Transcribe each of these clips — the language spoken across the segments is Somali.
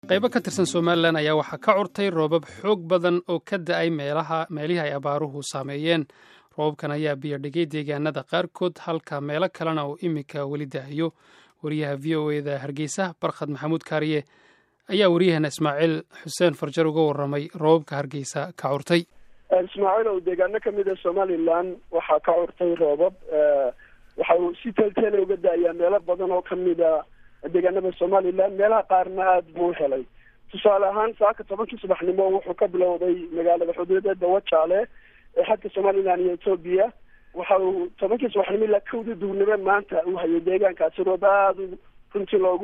qaybo ka tirsan somalilan ayaa waxaa ka curtay roobab xoog badan oo ka da-ay meelaha meelihii ay abaaruhu saameeyeen roobabkan ayaa biyodhigay deegaanada qaarkood halka meelo kalena uu iminka weli daahayo wariyaha v o eda hargeysa barkhad maxamuud kaariye ayaa wariyahana ismaaciil xuseen farjar uga waramay roobabka hargeysa ka curtay ismaaciil oo deegaano kamid a somalilan waxaa ka curtay roobab waxa uu si teelteela uga da-ayaa meelo badan oo kamida deegaanada somalilan meelaha qaarna aada buu helay tusaale ahaan saaka tobankii subaxnimo wuxuu ka bilowday magaalada xuduudeeda wajaale ee xadka somalilan iyo etoobiya waxa uu tobankii subaxnimo ilaa kowdii duurnimo maanta uu hayay deegaankaasi roob aada runtii loogu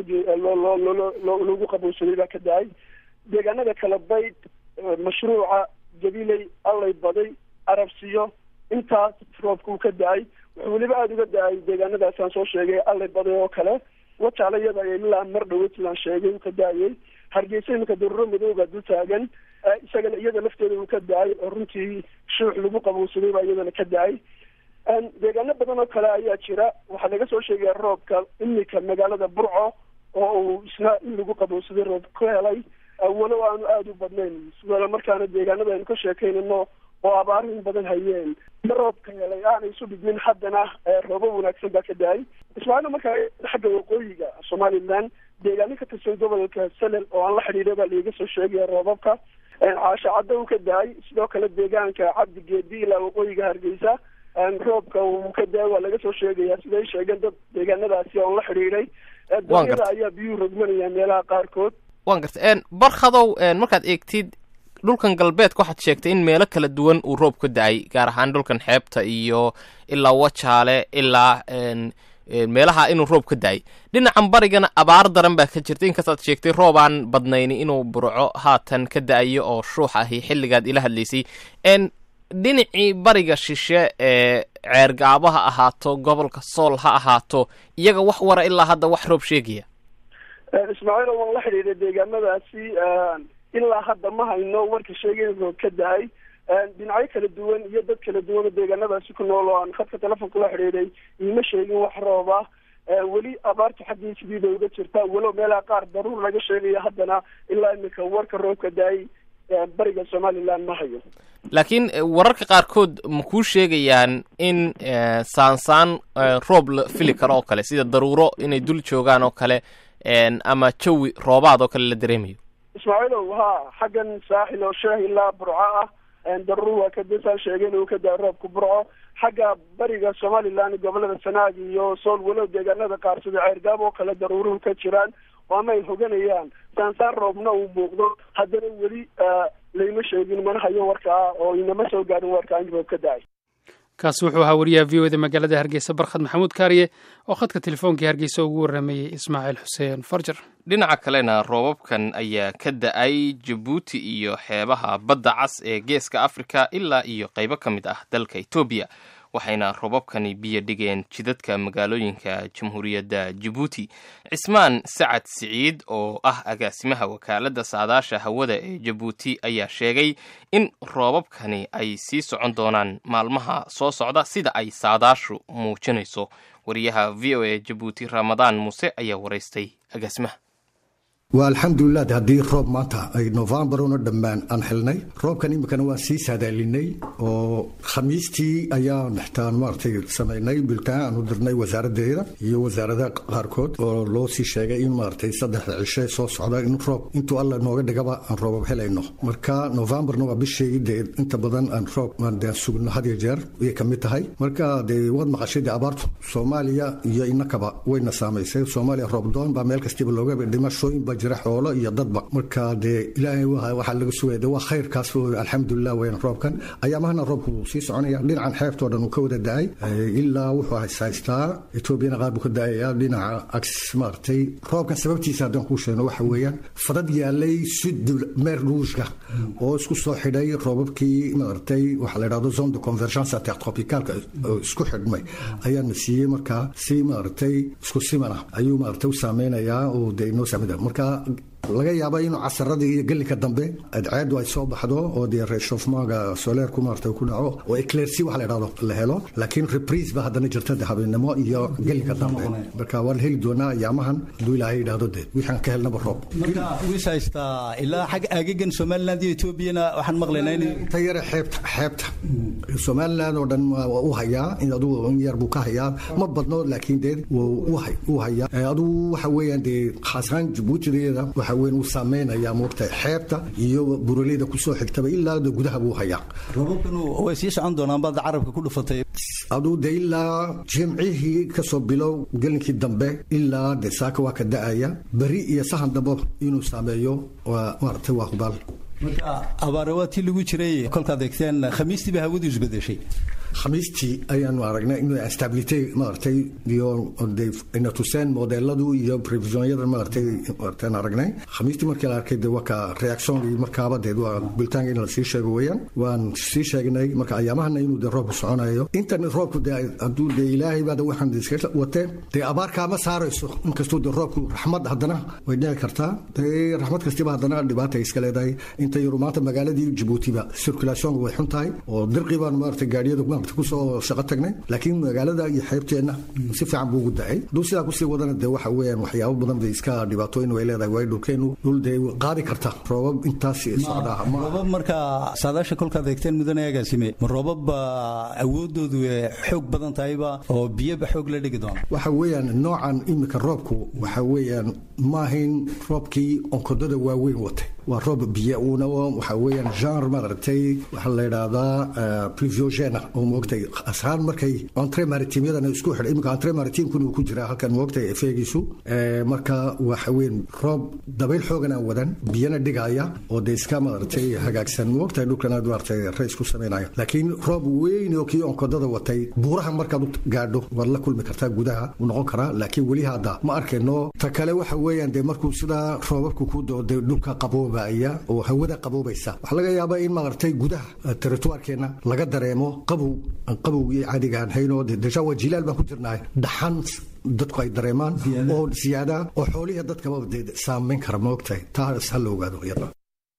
loogu qabowsaday baa ka da-ay deegaanada kala bayd mashruuca jabiley allay baday arabsiyo intaas roobka uu ka da-ay wuxuu weliba aada uga da-ay deegaanadaas aan soo sheegay allay baday oo kale wajaale iyada ilaa mar dhaweyd sidaan sheegay uu ka da-ayay hargeysa iminka daruro madooga dul taagan isagana iyada lafteeda uu ka da-ay oo runtii shuux lagu qabowsaday baa iyadana ka da-ay deegaano badan oo kale ayaa jira waxaa laga soo sheegaya roobka iminka magaalada burco oo uu isna in lagu qabowsaday roob ku helay walow aanu aada u badnayn sidoo markaana deegaanada aynu ka sheekaynano oo abaaru in badan hayeen ma roobka helay aanay isu dhigmin haddana roobo wanaagsan baa ka da-ay ismaaciil markaa xagga waqooyiga somalilan deegaano ka tirsan gobolka salel oo aan la xidhiidha baa laiga soo sheegaya roobabka caasho caddo uu ka da-ay sidoo kale deegaanka cabdi geedi ilaa waqooyiga hargeysa roobka uu ka da-ay waa laga soo sheegaya siday sheegeen dad deegaanadaasi oon la xidhiidhay donyada ayaa biyuhu rogmanaya meelaha qaarkood wan garta barkhadow markaad eegtid dhulkan galbeedka waxaad sheegtay in meelo kala duwan uu roob ka da-ay gaar ahaan dhulkan xeebta iyo ilaa wajaale ilaa meelaha inuu roob ka da-ay dhinacan barigana abaar daran baa ka jirta inkastaad sheegtay roob aan badnayni inuu burco haatan ka da-ayo oo shuux ahi xilligaad ila hadlaysay dhinacii bariga shishe ee ceergaabo ha ahaato gobolka sool ha ahaato iyaga wax wara ilaa hadda wax roob sheegaya ismaaciil waan la xidhiidhay deegaanadaasi ilaa hadda ma hayno warka sheegay roob ka da-ay dhinacyo kala duwan iyo dad kala duwan oo deegaanadaasi ku nool oo aan khadka telefonka la xidhiidhay iima sheegin wax roob ah weli abaarta xaggii sidiida uga jirta walow meelaha qaar daruur laga sheegayo haddana ilaa iminka warka roobka da-ay bariga somalilan ma hayo laakiin wararka qaarkood ma kuu sheegayaan in saansaan roob la fili karo oo kale sida daruuro inay dul joogaan oo kale ama jawi roobaad oo kale la dareemayo ismaaciilow ha xaggan saaxil oo sheeh ilaa burco ah daruur waa kadasaan sheegay inuu ka daa roobka burco xagga bariga somalilan gobolada sanaag iyo sool walow deegaanada qaar sida ceergaab oo kale daruuruhu ka jiraan waama ay hoganayaan saansaan roobna uu muuqdo haddana weli layma sheegin mana hayo warkaa oo inama soo gaarin warkaa in roob ka da-ay kaasi wuxuu ahaa wariyaha v o eda magaalada hargeysa barkhad maxamuud kaariye oo khadka telefoonkai hargeysa ugu waramayey ismaaciil xuseen farjar dhinaca kalena roobabkan ayaa ka da-ay jabuuti iyo xeebaha badda cas ee geeska afrika ilaa iyo qaybo ka mid ah dalka etoobiya waxayna roobabkani biyo dhigeen jidadka magaalooyinka jamhuuriyadda jabuuti cismaan sacad siciid oo ah agaasimaha wakaaladda saadaasha hawada ee jabuuti ayaa sheegay in roobabkani ay sii socon doonaan maalmaha soo socda sida ay saadaashu muujinayso wariyaha v o e jabuuti ramadaan muuse ayaa waraystay agaasimaha waa alxamdulilah haddii roob maanta ay novembar una dhammaan aan xilnay roobkan iminkana waa sii saadaalinay oo khamiistii ayaan xtaan maaragtay samaynay biltaan aanu dirnay wasaaradeeda iyo wasaaradaha qaarkood oo loo sii sheegay in maaragtay saddexda cishe soo socda in roob intuu alla nooga dhigaba aan roobab helayno marka novembarna waa bishii dee inta badan aan roob de sugno had iyo jeer ayay ka mid tahay marka dee waad maqashay dee abaartu soomaaliya iyo inakaba wayna saamaysay soomaaliya roob doon baa meel kastiba looga dhimashooyin ba jira xoolo iyo dadba marka dee ilaahay waxaa laga sugaya de waa khayrkaas alxamdulilah weyn roobkan ayaamahana roobku sii soconaya dhinacan xeebtoo dhan uu ka wada da-ay ilaa wuxuu haystaa etoobiyana qaar buu ka da-aya dhinaca ags maaragtay roobkan sababtiisa haddaan kuu sheegno waxa weeyaan fadad yaalay sud meer ruushka oo isku soo xidhay roobabkii maaragtay waxaa la yidhahdo zone de convergence intertropicalka isku xidhmay ayaana siiyey markaa si maaragtay isku simana ayuu maaragtay u saameynayaa oo dee inoo saamida marka laga yaaba inuu casaradii iyo gelinka dambe adceedu ay soo baxdo oo dee reshofmaaga soleerku maarata ku dhaco oo eclersi wax la idhahdo la helo laakiin reprise ba haddana jirta de habeenimo iyo gelinka dambe marka waan heli doonaa ayaamahan hadduu ilaahay yidhaahdo dee wixaan ka helnaba roob marka wiis haystaa ilaa xag agagan somaliland iyo etoobiyana waxaan maqlaynaa in ta yare xeebta xeebta somaliland oo dhan waa u hayaa in adugu in yar buu ka hayaa ma badno laakiin dee wuu u hayaa adugu waxa weeyaan dee khaasaan jabuutideeda waxa weyn uu saameynaya moogtahay xeebta iyo buraleyda kusoo xigtaba ilaa de gudaha buu hayaa roobabkanu way sii socon doonaan baad carabka ku dhufatay aduu de ilaa jimcihii kasoo bilow gelinkii dambe ilaa de saaka waa ka da-aya beri iyo sahan dambe inuu saameeyo waa maaragtay waa hubaal marka abaare waa tii lagu jiray kolkaad eegteen khamiistiiba hawadu isbedeshay khamiistii ayaanu aragnay in stability maaragtay iyo ina tuseen modeladu iyo previsionyadan maaragtay maaragtaan aragnay khamiistii markii la arkay de waa ka reactionkii markaaba dee waa bulitaanka in la sii sheego weeyaan waan sii sheegnay marka ayaamahana inuu de roobku soconayo intan roobku de hadduu de ilaahay baada waxaan iska watee dee abaarkaa ma saarayso inkastuu de roobku raxmad haddana way dhici kartaa dee raxmad kastiba haddana dhibaata iska leedahay inta yaru maanta magaaladii jabuutiba circulationka way xun tahay oo dirqii baan maaragtay gaadhiyada kusoo shaqo tagnay laakiin magaalada iyo xeebteenna si fiican buu ugu dacay hadduu sidaa kusii wadana dee waxa weeyaan waxyaabo badan bay iska dhibaatooyin way leedahay waayo dhulkeenu dhul dee qaadi karta roobab intaas socdaa roobab marka saadaasha kolkaad eegteen mudane agaasime ma roobab awoodoodu xoog badan tahayba oo biyoba xoog la dhigi doona waxa weeyaan noocan imika roobku waxa weeyaan maahayn roobkii onkodada waaweyn watay waa roob biyo uuna waxa weeyaan genre maaragtay waxaa la yidhaahdaa pluviogena oo moogtay ashaan markay entre maritimyadan isku xidhay iminka entre maritimkuna uu ku jiraa halkan moogtay efeegiisu marka waxa weyn roob dabayl xoogan aan wadan biyana dhigaya oo dee iska maaragtay hagaagsan moogtay dhulkan aad maaragtay rays ku samaynayo laakiin roob weyn oo kii onkodada watay buuraha markaad u gaadho waad la kulmi kartaa gudaha uu noqon karaa laakiin weli hadda ma arkayno ta kale waxa weeyaan dee markuu sidaa roobabku ku doo dee dhulka qaboobaya oo hawada qaboobaysa waxaa laga yaabaa in maaragtay gudaha territoirkeena laga dareemo qabow qabowgii caadigaan hayno deja waa jilaal baan ku jirnahay dhaxan dadku ay dareemaan oo siyaada oo xoolihi dadkaba saameyn kara maogtahay taas ha la ogaado iyada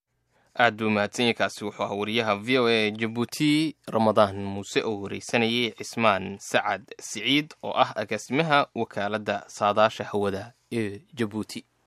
aad buu mahadsan kaasi wuxuu ahaa wariyaha v o a jabuuti ramadaan muuse oo wareysanayay cismaan sacad siciid oo ah agaasimaha wakaaladda saadaasha hawada ee jabuuti